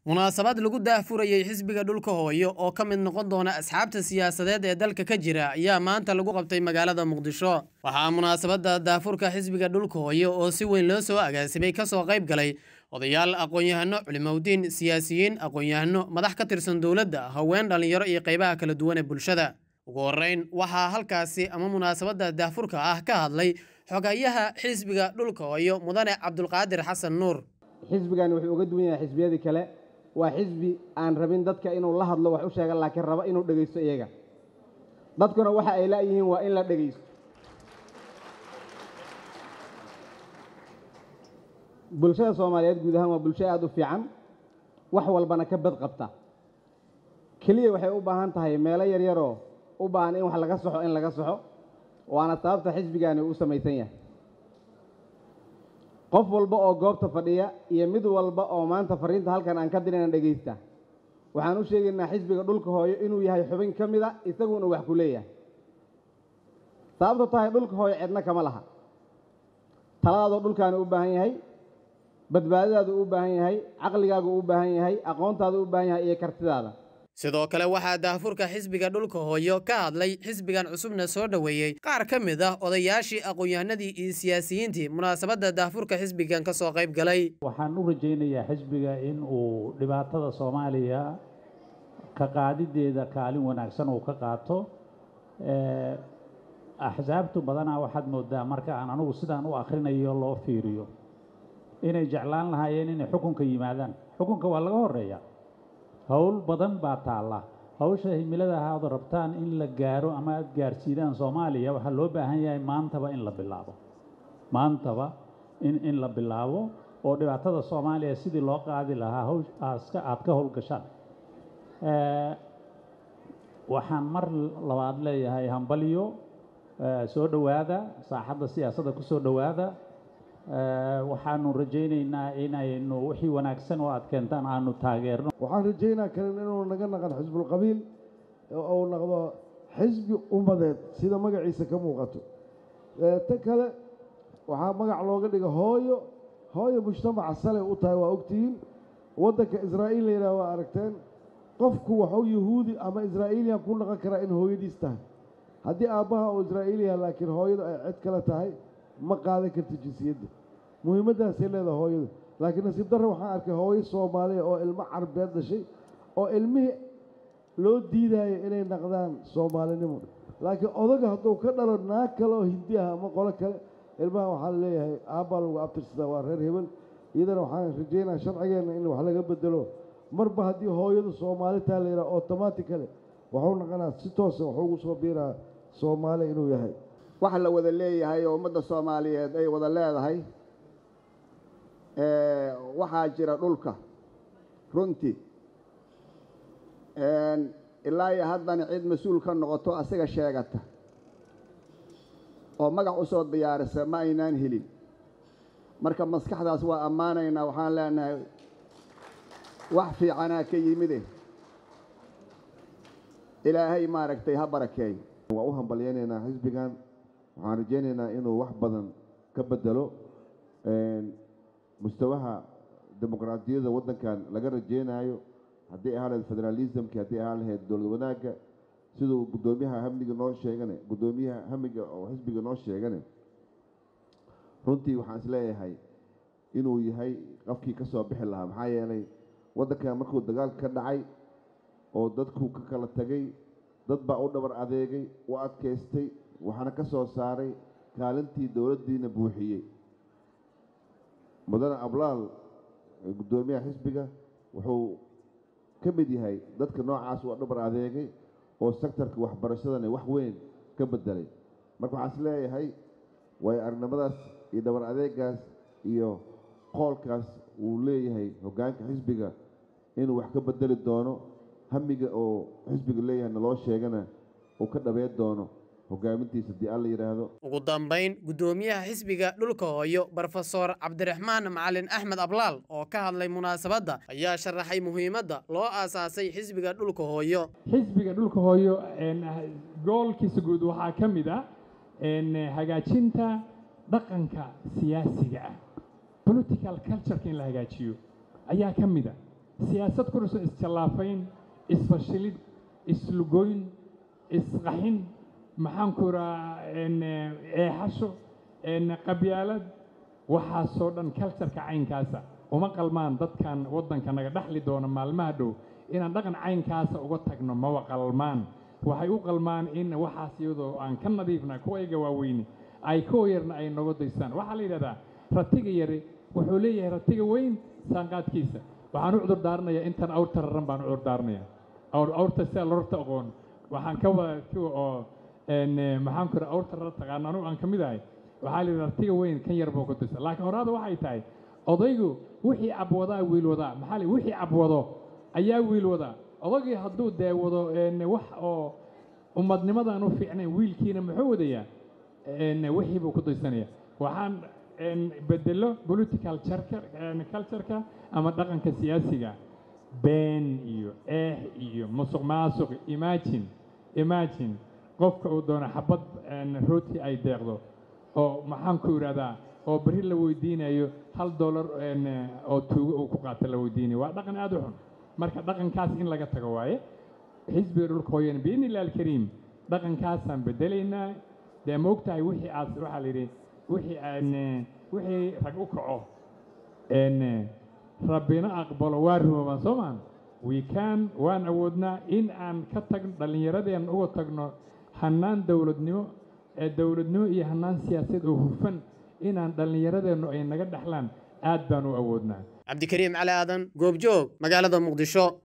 munaasabad lagu daahfurayey xisbiga dhulka hooyo oo ka mid noqon doona asxaabta siyaasadeed ee dalka ka jira ayaa maanta lagu qabtay magaalada muqdisho waxaa munaasabadda daahfurka xisbiga dhulka hooyo oo si weyn loo soo agaasimay kasoo qayb galay odayaal aqoon-yahano culimowdiin siyaasiyiin aqoon-yahano madax ka tirsan dowladda haween dhallinyaro iyo qaybaha kala duwan ee bulshada ugu horreyn waxaa halkaasi ama munaasabadda daahfurka ah ka hadlay xogayaha xisbiga dhulka hooyo mudane cabdulqaadir xasan nuur xisbigani wuxuu uga duwan yahay xisbiyadii kale waa xisbi aan rabin dadka inuu la hadlo wax u sheega laakiin raba inuu dhegaysto iyaga dadkuna waxa ay la'yihiin waa in la dhegaysto bulshada soomaaliyeed guud ahaan waa bulsho aada u fiican wax walbana ka bad qabta keliya waxay u baahan tahay meelo yaryaroo u baahan in wax laga soxo in laga soxo waana sababta xisbigani u samaysan yahay qof walba oo goobta fadhiya iyo mid walba oo maanta fariinta halkan aan ka dirina dhegaysta waxaan u sheegaynaa xisbiga dhulka hooyo inuu yahay xubin ka mid a isaguna wax ku leeyahay sababta tahay dhulka hooyo cidna kama laha taladaadoo dhulkaani u baahan yahay badbaadadaadu u baahan yahay caqligaagu u baahan yahay aqoontaadu u baahan yahay iyo kartidaada sidoo kale waxaa daahfurka xisbiga dhulka hooyo ka hadlay xisbigan cusubna soo dhoweeyey qaar ka mid ah odayaashii aqoon-yahanadii iyo siyaasiyiintii munaasabadda daahfurka xisbigan ka soo qayb galay waxaan u rajaynayaa xisbiga in uu dhibaatada soomaaliya ka qaadideeda kaalin wanaagsan uu ka qaato axsaabtu badanaa waxaad moodaa marka aan anugu sidaan u akhrinayo loo fiiriyo inay jeclaan lahaayeen inay xukunka yimaadaan xukunka waa laga horeeya howl badan baa taalla hawsha himilada ahaad rabtaan in la gaaro ama aad gaarsiidaan soomaaliya waxaa loo baahan yahay maantaba in la bilaabo maantaba in in la bilaabo oo dhibaatada soomaaliya sidii loo qaadi lahaa hawshaaska aad ka howlgashaan waxaan mar labaad leeyahay hambalyo soo dhowaada saaxadda siyaasadda ku soo dhowaada waxaanu rajaynaynaa inaynu wixii wanaagsan oo aad keentaan aanu taageerno waxaan rajaynaa kalin inuu naga naqan xisbulqabiil uu noqdo xisbi ummadeed sida magaciisa ka muuqato ta kale waxaa magac looga dhiga hooyo hooyo mujtamaca salay u tahay waa ogtihiin waddanka israa'iil la yidhaha waa aragteen qofku waxuu yahuudi ama israa'iiliyan ku naqon karaa in hooyadiis tahay haddii aabbaha uu israa'iiliya laakiin hooyadu ay cid kale tahay ma qaadan karta jinsiyadda muhiimaddaasay leedahay hooyadu laakiin nasiib darre waxaan arkay hooyo soomaaliya oo ilmo carbeed dhashay oo ilmihii loo diidaayo inay naqdaan soomaalinimo laakiin odaga hadduu ka dhalo naag kale oo hindi ah ama qolo kale ilmaha waxaa leeyahay aabbaa lagu abtirsadaa waa reer hebel iyadana waxaan rajaynaa sharcigeenna in wax laga bedelo marba haddii hooyadu soomaalitaa la yidhaha automaticale waxuu naqanaa si toosa waxuu ugu soo biiraa soomaali inuu yahay waxa la wada leeyahay oo ummadda soomaaliyeed ay wada leedahay waxaa jira dhulka runtii ilaa iyo haddana cid mas-uul ka noqoto asiga sheegata oo magac u soo diyaarisa ma aynaan helin marka maskaxdaas waa ammaanaynaa waxaan leenahay wax fiicanaa ka yimide ilaahay maaragtay ha barakeey waa u hambalyaynaynaa xisbigan waxaan rajaynaynaa inuu wax badan ka bedelo mustawaha dimuqraadiyadda waddankan laga rajaynayo haddii ahaa lahayd federaalismki haddii ahaa lahayd dowlad wanaagga siduu guddoomiyaha hamniga noo sheegane guddoomiyaha hamiga oo xisbiga noo sheegane runtii waxaan isleeyahay inuu yahay qofkii ka soo bixi lahaa maxaa yeelay waddankan markuu dagaalka ka dhacay oo dadku ka kala tegay dad baa u dhabar adeegay u adkaystay waxaana ka soo saaray kaalintii dowladdiina buuxiyey mudane ablaal guddoomiyaha xisbiga wuxuu ka mid yahay dadka noocaas u dhabar adeegay oo sektarka waxbarashadana wax weyn ka bedelay marka waxaan is leeyahay waayo aragnimadaas iyo dhabar adeegaas iyo qoolkaas uu leeyahay hoggaanka xisbiga inuu wax ka bedeli doono hamiga oo xisbiga leeyahay naloo sheegana uu ka dhabeyn doono hogaamintiisa haddii alla yidhaahdo ugu dambayn guddoomiyaha xisbiga dhulka hooyo brofesor cabdiraxmaan macalin axmed ablaal oo ka hadlay munaasabadda ayaa sharaxay muhiimadda loo aasaasay xisbiga dhulka hooyo xisbiga dhulka hooyo goolkiisa guud waxaa ka mid ah hagaajinta dhaqanka siyaasiga ah political cultureka in la hagaajiyo ayaa ka mid a siyaasad ku dhisan isjallaafayn isfashilid islugoyn isqaxin maxaan ku rahaa eexasho qabyaalad waxaasoo dhan cultureka caynkaasa uma qalmaan dadkan waddanka naga dhexli doona maalmaha dhow inaan dhaqan caynkaasa uga tagno mawa qalmaan waxay u qalmaan in waxaas iyadoo aan ka nadiifna kuwayga waaweyni ay kuwa yarna ay noga daystaan waxaa la yidhahdaa ratiga yari wuxuu leeyahay ratiga weyn saanqaadkiisa waxaan u cudur daaranayaa intan awrta raran baan u cudur daaranayaa awrta sidaa lorta aqoon waxaan ka wada kuwa oo maxaan ku awrta rara taqaana anugu aan ka mid ahay waxaa la yidhi ratiga weyn kan yar buu ku disa laakiin horaada waxay tahay odaygu wixii cabwadaa wiil wadaa maxaa la wixii cabwado ayaa wiil wadaa odaygii hadduu dee wado wax oo ummadnimadan u fiicnayn wiilkiina muxuu wadayaa wixii buu ku daysanaya waxaan bedelo political cultureka ama dhaqanka siyaasiga been iyo eex iyo musuq maasuq imagine imagine qofka uu doono xabad rooti ay deeqdo oo maxaan ku idhahdaa oo berri la weydiinayo hal dollar oo tuugo uu ku qaata la weydiinayo waa dhaqan aada u xun marka dhaqankaas in laga tago waaye xisbiga dhulka hooyana biidni illahi alkariim dhaqankaasaan bedelaynaa dee ma ogtahay wixii aad waxaa la yidhi wixii aan wixii rag u kaco rabbina aqbalo waa rumoobaan soo maan wiikaan waan awoodnaa in aan ka tagno dhallinyaradeen uga tagno hannaan dowladnimo ee dowladnimo iyo hannaan siyaasadeed oo hufan inaan dhallinyaradeennu ay naga dhexlaan aad baan u awoodnaa cabdikariim cali aadan goobjoog magaalada muqdisho